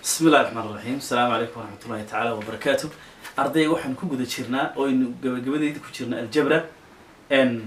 bismi illahi raxmaan raxiim asalaamu calaykum waraxmatullahi tacaala wabarakaatu arday waxaan ku guda jirnaa oo aynu gabagabadeyda ku jirna aljabra n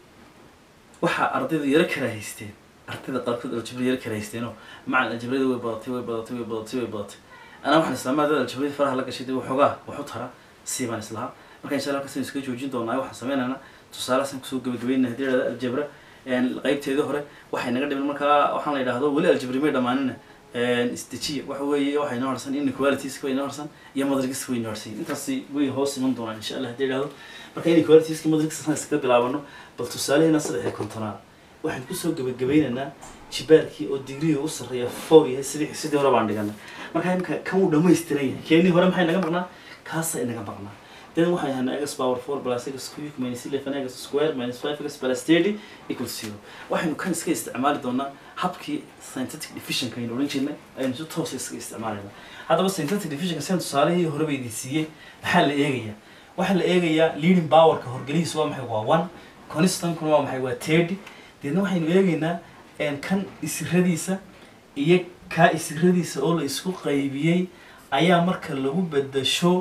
waxaa ardayda yaro karaahaysteen ardayda qaarkood aljabra yaro karaahaysteenoo macan aljabrada way badatay way badatay way badatay way badatay anaa waxaan islaama ardayda aljabradii faraha la gashay dee waxoogaa waxu tara sii baan islahaa marka insha allah kasaynu iskaga joojin doonaa waxaan sameynaynaa tusaalahaasaan kusoo gabagabeynaa haddii idhahda aljabra qaybteedii hore waxay naga dhiman markaa waxaan la yidhahdo weli aljabri may dhammaanina isdejiya waxa weeye waxaa inoo harsan inequalitiska way inoo harsan iyo madrigiska way inoo harsan intaasi way hoos iman doonaan insha allah haddii idhahdo marka inequalitiska madrigiska iskaga bilaabano bal tusaaleheena saddex iyo kontonaad waxaan kusoo gabagabeynaynaa jibaarkii oo digriga u sarreeya four yahay sidii sidii hore baan dhigana marka imka kan uu dhamaystiran yahay keenii hore maxay naga maqnaa kaasa inaga maqnaa then waxay ahaana x power four plus x cube minus eleven x square minus five x plus thirty equals zero waxaynu kan iska isticmaali doonaa habkii synthetic divisionka aynu odhan jirnay aynu si toosa iska isticmaalayna haddaba synthetic divisionka sidan tusaalihii horeba idin siiyey maxaa la eegayaa waxaa la eegayaa leading powerka horgelihiisa waa maxay waa one constankuna waa maxay waa thirty deedna waxaynu eegaynaa kan isiradiisa iyo kaa isiradiisa oo la isku qaybiyey ayaa marka lagu bedasho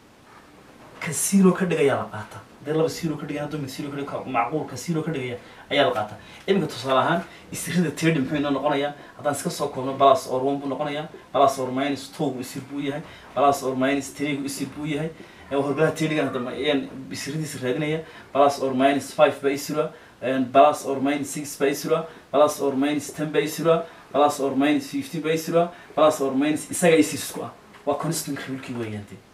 ka zero ka dhigaya la qaata hadii laba zero ka dhigaya hadduu mid zero ka dhig macquulka zero ka dhigaya ayaa la qaata iminka tusaale ahaan isirada tirdi muxuu inoo noqonayaa haddaan iska soo koobno balas or one buu noqonayaa balas or minus two gu isir buu yahay balas or minus three gu isir buu yahay horgalaha tirdigan hadda ayaan isiradiisa raadinaya balas or minus five ba isira balas or minus six ba isira balas or minus ten ba isira balas or minus fifteen ba isira balas or minus isaga isir isku ah waa constant rulkii weeyaan dee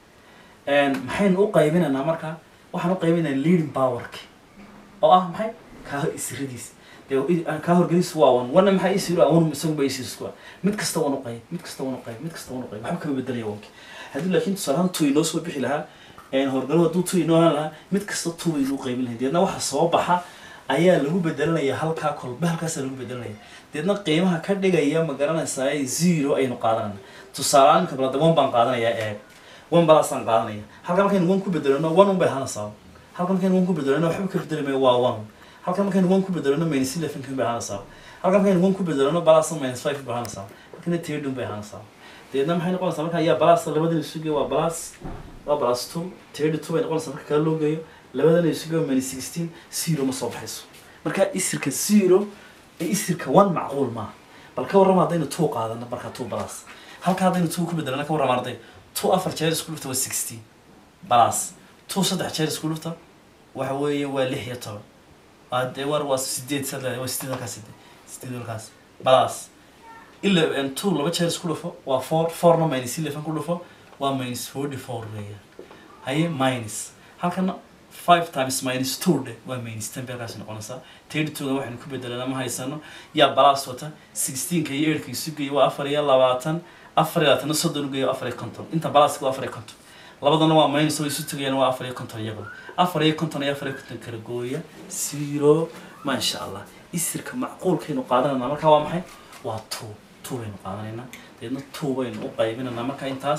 maxaynu u qaybinaynaa marka waxaan u qaybinaynaa leading powerki oo ah maxay kaa isiradiis dee kaa horgeliis waa wan wana maxaa isir ah wan isaguba isirsku ah mid kasta wan u qayb mid kasta wan u qayb mid kasta wan u qayb waxba kama bedelaya wanki haddii laakiin tusaalahaan two inoo soo bixi lahaa horgalo hadduu two inoo haan lahaa mid kasta two baynu u qaybin lahay deedna waxa soo baxa ayaa lagu bedelanaya halkaa kolba halkaasaa lagu bedelanaya deedna qiimaha ka dhigaya ma garanaysaa zero aynu qaadanayna tusaalehaan kabalada one baan qaadanayaa eeg one balasaan qaadanaya halka markaynu one ku bedelano one un bay ahaanaysaa halka markaynu one ku bedelano waxba ka bedeli mayo waa one halka markaynu one ku bedelano minus eleven kan bay ahaanaysaa halka markaynu one ku bedelano balasa minus five bay ahaanaysaa halkana third un bay ahaanaysaa deedna maxay noqonaysaa marka ayaa balasa labadana isu geeyo waa balas waa balas two third two bay noqonaysaa marka kala loo geeyo labadana isu geeyo minus sixteen zero ma soo baxayso marka isirka zero ee isirka one macquul maaha bal ka warrama haddaynu two qaadano marka two balas halka haddaynu two ku bedelano ka warrama arday two afar jeer isku dhufta waa sixteen balas two saddex jeer isku dhufta waxa weeye waa lix iyo toban dee war waa sideed saddex waa sideed halkaas sideed sideed halkaas balas ila two laba jeer isku dhufo waa four fourna minus eleven ku dhufo waa minus forty four weeyaan haye minus halkana five times minus two dhe waa minus ten bay halkaas noqonaysaa thirty two-ga waxaynu ku bedelana ma haysano yaa balas wata sixteenka iyo eightka isu geeya waa afar iyo labaatan afar iyo labaatana soddon ugeeyo afar iyo konton inta balaska waa afar iyo konton labadana waa minus oo isu tagayaan waa afar iyo konton iyaguna afar iyo konton iyo afar iyo konton kala gooya zero maasha allah isirka macquulkaynu qaadanayna marka waa maxay waa two two baynu qaadanaynaa deedna two baynu u qaybinaynaa marka intaas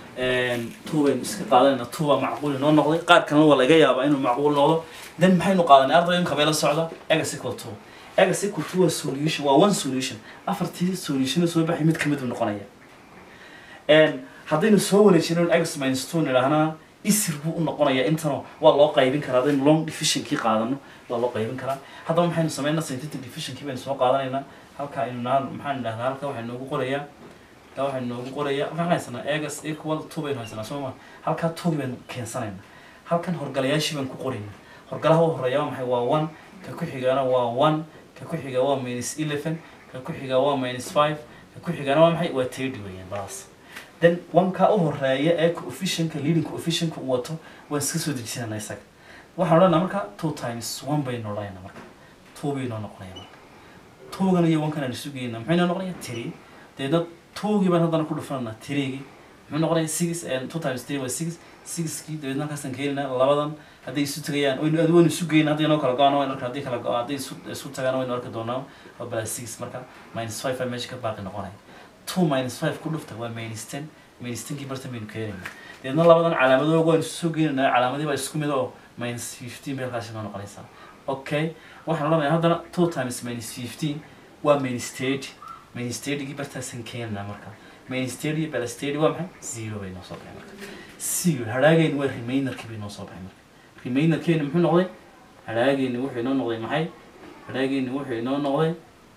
two baynu iska qaadanayna two baa macquul inoo noqday qaar kalena waa laga yaabaa inuu macquul noqdo then maxaynu qaadanay arday imka bay la socda egas equal two egas equal two waa solution waa one solution afartii solution soo baxay mid kamid uu noqonaya haddaynu soo wareejino x minus two nidhaahna isir buu u noqonayaa intano waa loo qaybin karaa haddaynu long divisionkii qaadano waa loo qaybin karaa haddaba maxaynu sameynaa synthetic divisionkii baynu soo qaadanaynaa halka aynu naa maxaan idhahdaa halka waxay noogu qorayaa halka waxay noogu qorayaa waxaan haysanaa egas equal two baynu haysanaa soo ma halkaa two baynu keensanaynaa halkan horgalayaashii baynu ku qoraynaa horgalaha u horeeya waa maxay waa one ka ku xigana waa one ka ku xiga waa minus eleven ka ku xiga waa minus five ka ku xigana waa maxay waa thirty weeyaan balas then wanka u horeeya ee coefficientka leading coefficientka uu wato waan iska soo dejisanana isaga waxaan odhanaa marka two times one baynu odhanayna marka two baynoo noqonaya marka twogan iyo wankan aan isu geynaa muxuu inoo noqonaya three deedna twogii baan haddana ku dhufananaa threegii muxuu noqonaya six and two times three waa six sixkii dabeedna halkaasaan keeninaa labadan hadday isu tagayaan waynu adi waynu isu geyn hadday inoo kala go-aan waynu arka haddii kala go hadday isu isu tagaan waynu arki doonaa waa bala six marka minus five baa meesha ka baaqi noqonaya two minus five ku dhufta waa minus ten minus tenkii bartan baynu keenayna deedna labadan calaamadooga waynu soo geenaynaa calaamadii baa isku mid oo minus fifteen bay halkaasi noo noqonaysaa okay waxaan odhanayaa haddana two times minus fifteen waa minus thirty minus thirtygii bartaasaan keenaynaa marka minus thirty plus thirty waa maxay zero bay noo soo baxay marka zero hadhaagayni waa remainerkii bay noo soo baxay marka remainerkeeni muxuu noqday hadhaagayni wuxuu inoo noqday maxay hadhaagayni wuxuu inoo noqday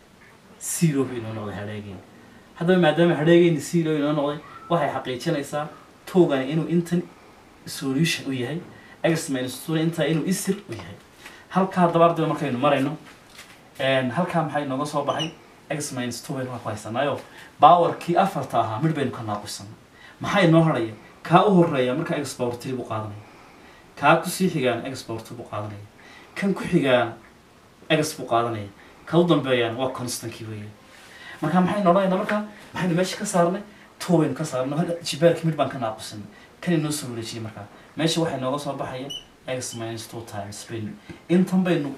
zero bay inoo noqday hadhaagayni haddaba maadaama hadhaagayni zero inoo noqday waxay xaqiijinaysaa togani inuu intan solution u yahay x minus two intaa inuu isir u yahay halkaa haddaba ardayda markaynu marayno halkaa maxay nooga soo baxay x minus two baynu ku haysanaayo powerkii afarta ahaa midh baynu ka naaqusana maxay noo hadhaya kaa u horeeya marka x power three buu qaadanaya kaa kusii xigaana x power two buu qaadanaya kan ku xigaana x buu qaadanaya ka u dambeeyana waa constankii weeye marka maxaynu odhanaynaa marka maxaynu meesha ka saarnay two baynu ka saarnay hal jibaarkii midh baan ka naaqusanay kan inoo soo wareejiyay markaa meesha waxay nooga soo baxaya x minus two times baynu intan baynu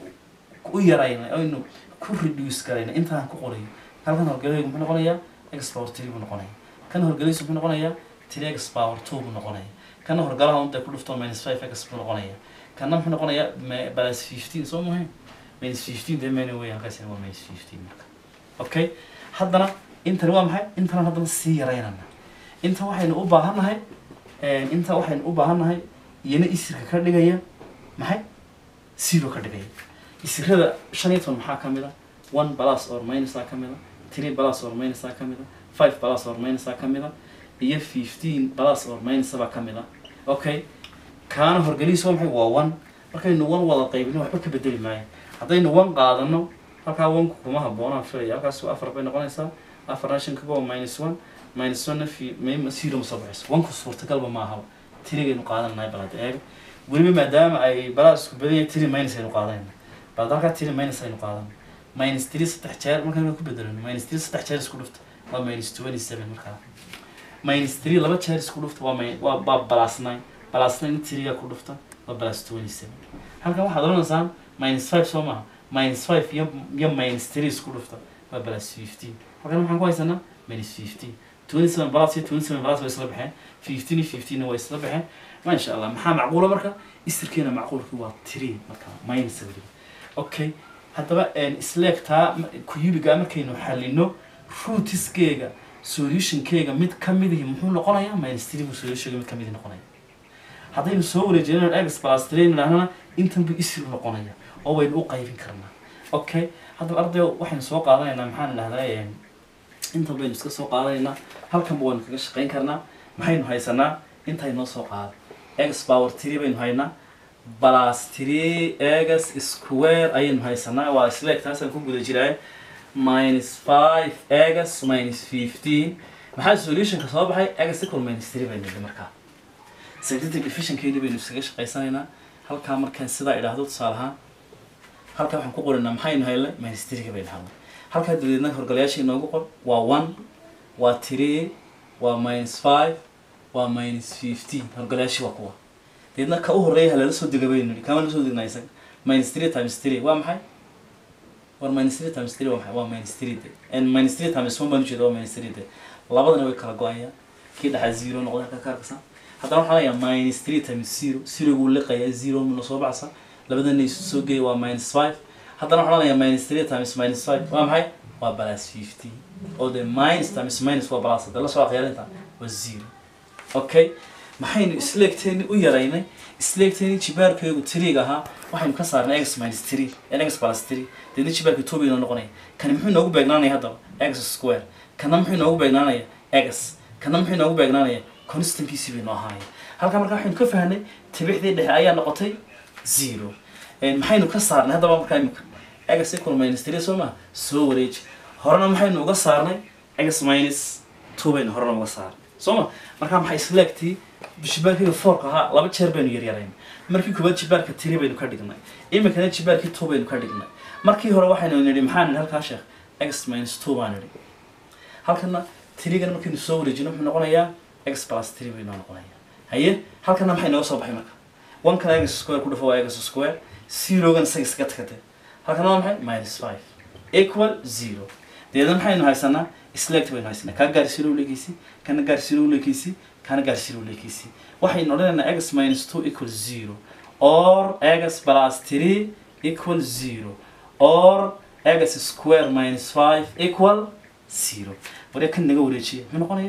u yaraynay aynu ku reduce garaynay intaan ku qorayo halkan horgelaygu muxuu noqonayaa x power three buu noqonaya kan horgelaysu muxuu noqonayaa three x power two buu noqonaya kana horgalaha unta ku dhufto minus five x buu noqonaya kana muxuu noqonayaa plus fifteen soo muhiim minus fifteen dee mayna weeyaan halkaasina waa minus fifteen marka okay haddana intan waa maxay intan haddana sii yaraynana intan waxaynu u baahannahay inta waxaynu u baahannahay iyana isirka ka dhigaya maxay zero ka dhigaya isirada shan iyo toban maxaa ka mid a one plus or minus a ka mid a three plus or minus a ka mid a five plus or minus a ka mid a iyo fifteen plus or minus baa ka mid a okay kaana horgelihiis waa maxay waa one markaynu one wada qaybino waxba ka bedeli maayo haddaynu one qaadano halkaa one kuma habboonaan filaya halkaas afar bay noqonaysaa afarna shan kaga waa minus one minus one fi zero ma soo baxayso one ku suurtagalba ma ahaba tirigaynu qaadananahay bal hadda eeg weliba maadaama ay balaa isku badan yahay tiri minus aynu qaadanayna bal halkaa tiri minus aynu qaadano minus three saddex jeer markaan ku bedelano minus three saddex jeer isku dhufta waa minus twenty seven markaa minus three laba jeer isku dhufta waa min waa waa plus nine plus nine tiriga ku dhufta waa plus twenty seven halkan waxaad odhanaysaan minus five soo maaha minus five iyo iyo minus three isku dhufta waa plus fifteen halkan maxaan ku haysanaa minus fifteen twenty seven plus iyo twenty seven plus way isla baxeen fifteen iyo fifteen way isla baxeen ما شاء الله maxaa macquula marka isirkeena macquulki waa three marka minus weli okay haddaba isleegtaa kuyubiga markaynu xalino rootiskeega solutionkeega mid kamid ihi muxuu noqonayaa minus three buu solutionka mid kamid noqonaya haddaynu soo wareejinayno x plus three nidhahnana intan buu isir noqonaya oo waynu u qaybin karnaa okay haddaba arday waxaynu soo qaadanaynaa maxaan idhahdaa intan baynu iska soo qaadanaynaa halkanba waynu kaga shaqayn karnaa maxaynu haysanaa intay noo soo qaada x power three baynu haynaa plus three x square ayaynu haysanaa waa isleeg taasaan ku guda jiraay minus five x minus fifteen maxaa solutionka soo baxay x equal minus three baynu nidhi markaa scientific efficientkeeni baynu iskaga shaqaysanaynaa halkaa markaan sidaa idhaahdo tusaale ahaan halkaa waxaan ku qorinaa maxaynu haylnay minus three baynu helnay halkaa dabadeedna horgalayaasha inoogu qor waa one waa three waa minus five waa minus fifteen horgalaashi waa kuwa deedna ka u horeeya halala soo dega baynu nihi kama la soo degnaa isaga minus three times three waa maxay war minus three times three waa maxay waa minus three de and minus three times one baan ujeeda waa minus three de labadana way kala go-ayaan kii dhaxaa zero noqda halka ka arkasa haddana waxaa layaa minus three times zero zero guu liqayaa zero muna soo baxsa labadana isu soo geeya waa minus five haddana waxaa layaa minus three times minus five waa maxay waa plus fifteen oo de minus times minus waa plus hadda la soo aqyaalinta waa zero okay maxaynu isleegteeni u yaraynay isleegteeni jibaarkeegu tiriga ahaa waxaynu ka saarnay x minus three x plus three deedna jibaarka two baynu noqonaya kani muxuu inoogu beegnaanaya haddaba x square kana muxuu inoogu beegnaanaya x kana muxuu inoogu beegnaanaya constantkiisii baynu ahaanaya halkaa markaa waxaynu ka fahnay tibixdii dhexe ayaa noqotay zero maxaynu ka saarnay haddaba markaa imika x equal minus three soo maha soo wareeji horena maxaynu uga saarnay x minus two baynu horena uga saarnay soo ma markaa maxay isleegtii jibaarkayga foorka ahaa laba jeer baynu yaryarayn markii koowaad jibaarka tiri baynu ka dhignay iminkana jibaarkii two baynu ka dhignay markii hore waxaynu nidhi maxaa nidhi halkaa sheekh x minus two baa nidhi halkana tirigana markaynu soo wareejino muxuu noqonayaa x plus three baynu noqonaya haye halkana maxay nooga soo baxay marka one kana x square ku dhufo waa x square zerogan isaga iskaga tagate halkana waa maxay minus five equal zero deedna maxaynu haysanaa isleegta baynu haysanaa kaa gaarsiino uleekeysi kana gaarsiino uleekeysi kana gaarsiino uleekeysi waxaynu odhanaynaa x minus two equal zero or x plus three equal zero or x square minus five equal zero waree kan naga wareejiya muxuu noqonaya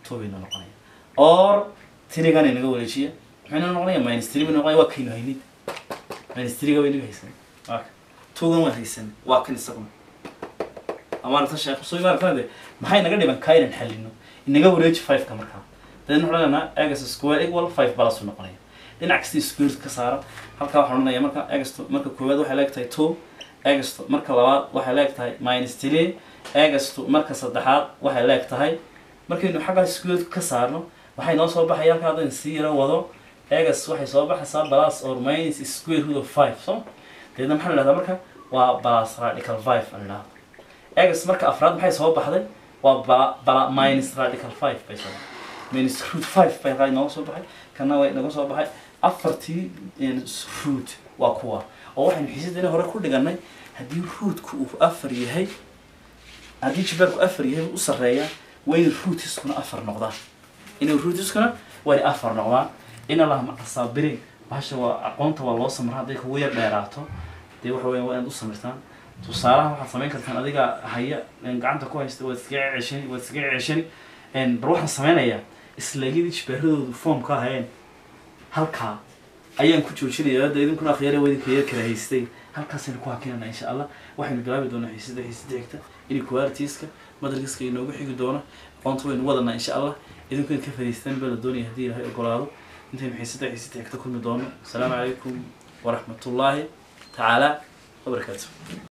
two bayna noqonaya or tirigan inaga wareejiya maxayna noqonaya minus three bay noqonaya waa kaynu haynid minus three-ga baynaga haysan waa ka twogan waan haysan waa kan isaguna amaarata sheekh soo imaarata de maxay naga dhiban kaa inaan xalino inaga wareeji five-ka markaa dabeedna waxaan odhanaa egas square equal five balasuu noqonaya dhinac kasta square ka saara halkaa waxaan odhanaya marka egasto marka koowaad waxay leeg tahay two egasto marka labaad waxay leeg tahay minus three egasto marka saddexaad waxay leeg tahay markaynu xaggaa square ka saarno waxay noo soo baxaya halkaa haddaynu sii yaro wado egas waxay soo baxaysaa plus or minus square root of five so dabeedna maxaa la dhahdaa marka waa plus radical five la dhahdaa egas marka afraad maxay soo baxday waa bala bala minus radical five bay soo baxday minus root five bay halkaa inooga soo baxay kana way inaga soo baxay afartii root waa kuwa oo waxaynu xiisadeenii hore ku dhiganay haddii rootku uu afar yahay haddii jibaarku afar yahay u sarreeya waa in rootiskuna afar noqdaan inay rootiskuna waa in afar noqdaan in allah maca saabiriin bahasha waa aqoonta waa loo samraa hadday kugu yar dheeraato dee waxa weya waa inaad u samirtaan tusaalaha waxaad samayn kartaan adiga haya gacanta ku haysta waad iskaga ceshani waad iskaga ceshani bar waxaan samaynayaa islaagidii jibaaradoodu foomka ahayeen halkaa ayaan ku joojinaya hadda idinkuna akhyaara wadinka yar kala haystay halkaasaynu ku hakinana insha allah waxaynu bilaabi doonaa xiisada xiisada xigta inequalitiska madarkiska inoogu xigi doono aqoonta waynu wadanaa insha allah idinku in ka fadhiistaan baa la doonaya haddii ilaahay ogolaado intaynu xiisada xiisada xigta kulmi doono asalaamu calaykum waraxmatullaahi tacaala wabarakaatu